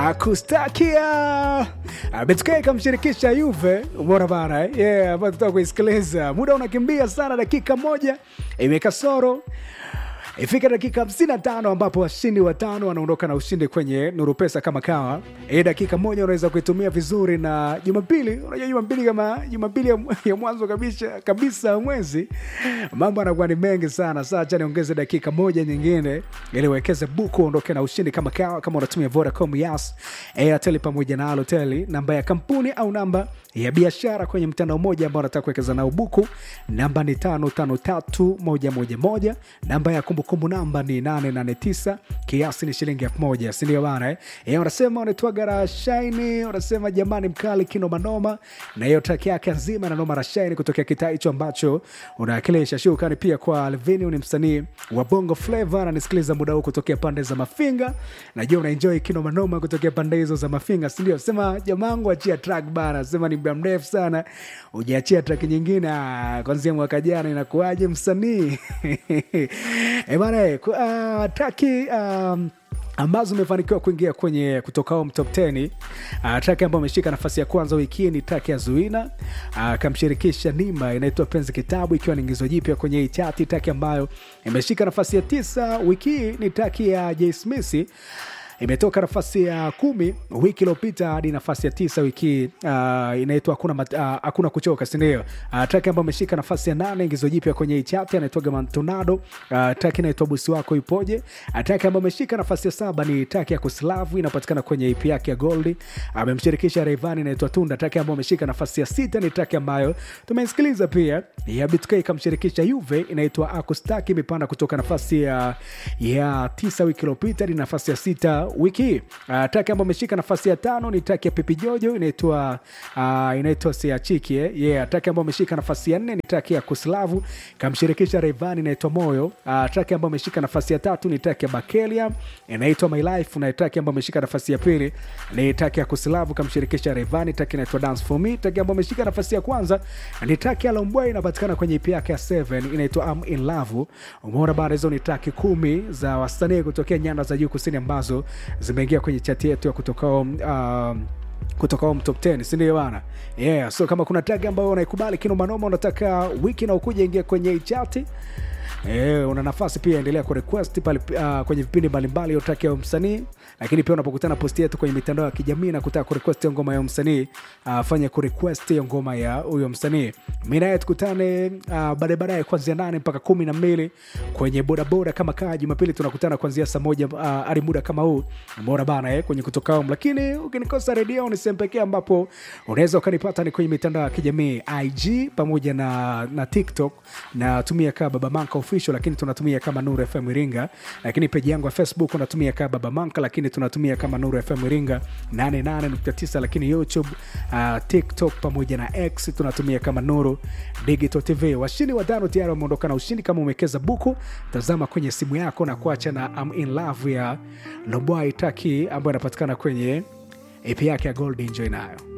akustakia Betukai kamshirikisha Juve, umeona bana eh? yeah, ambayo tutaka kuisikiliza. Muda unakimbia sana, dakika moja imekasoro ifika dakika 55 ambapo washindi watano wanaondoka na ushindi kwenye Nuru Pesa kama kawa. Hii dakika moja unaweza kuitumia vizuri, na Jumapili, unajua Jumapili kama Jumapili ya, ya mwanzo kabisa kabisa ya mwezi, mambo yanakuwa ni mengi sana. Sasa acha niongeze dakika moja nyingine ili uwekeze buku uondoke na ushindi kama kawa, kama unatumia Vodacom, Yas, Airtel pamoja na Halotel, namba ya kampuni au namba ya biashara kwenye mtandao mmoja ambao unataka kuwekeza nao buku, namba ni tano tano tatu moja moja moja. Namba ya kumbukumbu namba ni nane nane tisa, kiasi ni shilingi elfu moja, si ndio bana eh? Eh, wanasema wanaitwaga Rashaini, wanasema jamani, mkali kinomanoma, na hiyo traki yake nzima na noma Rashaini kutokea kitaa hicho ambacho unawakilisha. Shukrani pia kwa Alvini, ni msanii wa Bongo Flava, ananisikiliza muda huu kutokea pande za Mafinga. Najua unaenjoy kinomanoma kutokea pande hizo za Mafinga, si ndio? Sema jamangu, achia track bana, sema ni muda mrefu sana ujaachia track nyingine. Ah, kwanzia mwaka jana inakuwaje msanii eh bana eh, ku- ah, traki um, ambazo umefanikiwa kuingia kwenye kutoka home top 10. Uh, track ambayo ameshika nafasi ya kwanza wiki hii ni track ya Zuina akamshirikisha Nima, inaitwa Penzi Kitabu, ikiwa ni ingizo jipya kwenye hii chati. Track ambayo imeshika nafasi ya tisa wiki hii ni track ya Jay Smith imetoka nafasi ya kumi wiki iliyopita hadi nafasi ya tisa wiki hii. uh, inaitwa hakuna, mat- uh, hakuna kuchoka sindio uh, track ambayo ameshika nafasi ya nane ingizo jipya kwenye hii chati anaitwaga mantonado uh, track inaitwa busi wako ipoje uh, track ambayo ameshika nafasi ya saba ni track ya kuslavu inapatikana kwenye ip yake ya goldi amemshirikisha Rayvanny inaitwa tunda track ambayo ameshika nafasi ya sita ni track ambayo tumeisikiliza pia ya BTK ikamshirikisha Juve inaitwa akustaki imepanda kutoka nafasi ya, ya tisa wiki iliyopita hadi nafasi ya sita wiki hii. Uh, track ambayo ameshika nafasi ya tano ni track ya Pipi Jojo inaitwa uh, inaitwa Siachiki eh? yeah, track ambayo ameshika nafasi ya nne ni track ya Kuslavu kamshirikisha Rayvanny inaitwa Moyo. Uh, track ambayo ameshika nafasi ya tatu ni track ya Bakelia inaitwa My Life, na track ambayo ameshika nafasi ya pili ni track ya Kuslavu kamshirikisha Rayvanny, track inaitwa Dance for Me. Track ambayo ameshika nafasi ya kwanza ni track ya Lombwai inapatikana kwenye EP yake ya 7 inaitwa I'm in Love. Umeona bana, hizo ni track kumi za wasanii kutokea nyanda za juu kusini ambazo zimeingia kwenye chati yetu ya kutoka um, kutoka home top 10 sindio bana yeah so kama kuna tag ambayo unaikubali kinomanoma unataka wiki na ukuja ingia kwenye hii chati Eh, una nafasi pia endelea kurequest pale uh, kwenye vipindi mbalimbali hiyo track ya msanii lakini pia unapokutana posti yetu kwenye mitandao ya kijamii na kutaka kurequest hiyo ngoma ya msanii uh, fanya kurequest hiyo ngoma ya huyo msanii mi naye tukutane uh, baadaye baadaye kuanzia nane mpaka kumi na mbili kwenye bodaboda kama kaa jumapili tunakutana kuanzia saa moja uh, hadi muda kama huu umeona bana eh, kwenye kutoka home lakini ukinikosa redio ni sehemu pekee ambapo unaweza ukanipata ni kwenye mitandao ya kijamii ig pamoja na, na tiktok natumia kaa baba manka official lakini tunatumia kama nuru fm iringa lakini peji yangu ya facebook unatumia kaa baba manka lakini tunatumia kama nuru fm iringa 88.9 lakini youtube uh, tiktok pamoja na x tunatumia kama nuru digital tv washindi watano tayari wameondoka na ushindi kama umewekeza buku tazama kwenye simu yako na kuacha na I'm in love ya lobwai taki ambayo inapatikana kwenye ep yake ya gold enjoy nayo